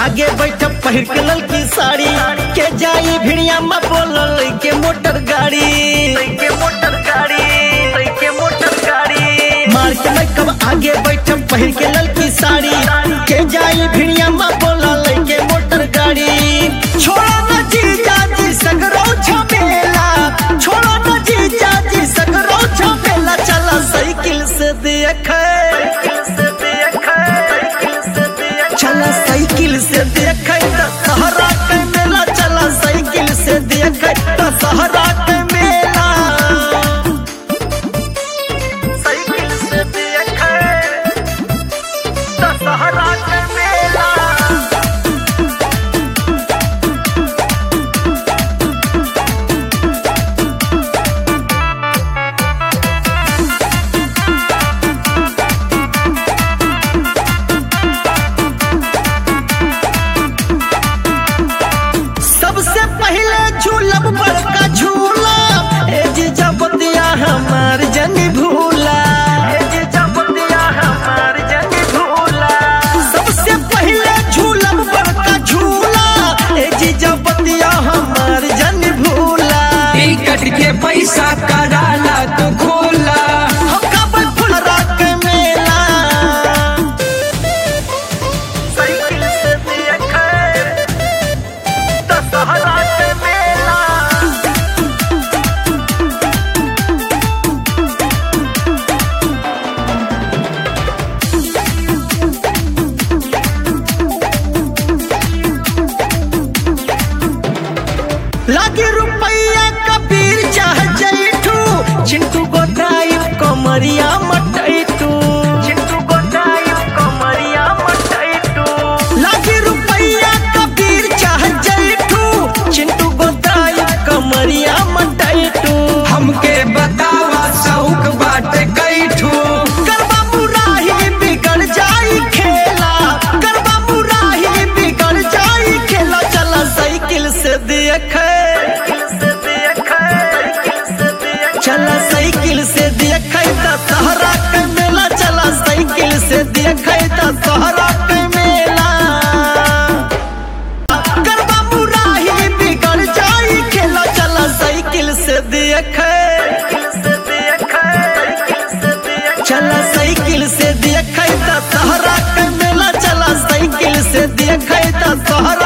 आगे बैठ पहिर के ललकी साड़ी के जाई भिड़िया में बोलल के मोटर गाड़ी के मोटर गाड़ी के मोटर गाड़ी मार के मैं कब आगे बैठ पहिर के ललकी साड़ी के जाई भिड़िया में बोलल के मोटर गाड़ी छोड़ा न जीजा जी सगरो झमेला छोड़ा न जीजा जी सगरो झमेला चला साइकिल से देख चला साइकिल से देख सहरा के मेला चला साइकिल से देख सहरा के मेला साइकिल से देख सहरा के मेला सबसे पहले झूलब बड़का झूला ए जी जबतिया हमार जन भूला ए जी जबतिया हमार जन भूला सबसे पहले झूलब बड़का झूला ए जी जबतिया हमार जन भूला टिकट के पैसा कराला तो खोला हो कब फुलरा के मेला साइकिल से देखे दशहरा के मेला लागे रुपैया कबीर चाह जैठू चिंटू गोटाई कमरिया मटैटू चिंटू गोटाई कमरिया मटैटू लागे रुपैया कबीर चाह जैठू चिंटू गोटाई कमरिया मटैटू हमके बतावा शौक बाटे कैठू करबा मुराही बिगड़ जाई खेला करबा मुराही बिगड़ जाई खेला चला साइकिल से देखे चला साइकिल से देखे त सहरा के मेला चला साइकिल से देखे त सहरा के मेला करबा मुराही बिगड़ जाई खेला चला साइकिल से देखे चला साइकिल से देखे त सहरा के मेला चला साइकिल से देखे त सहरा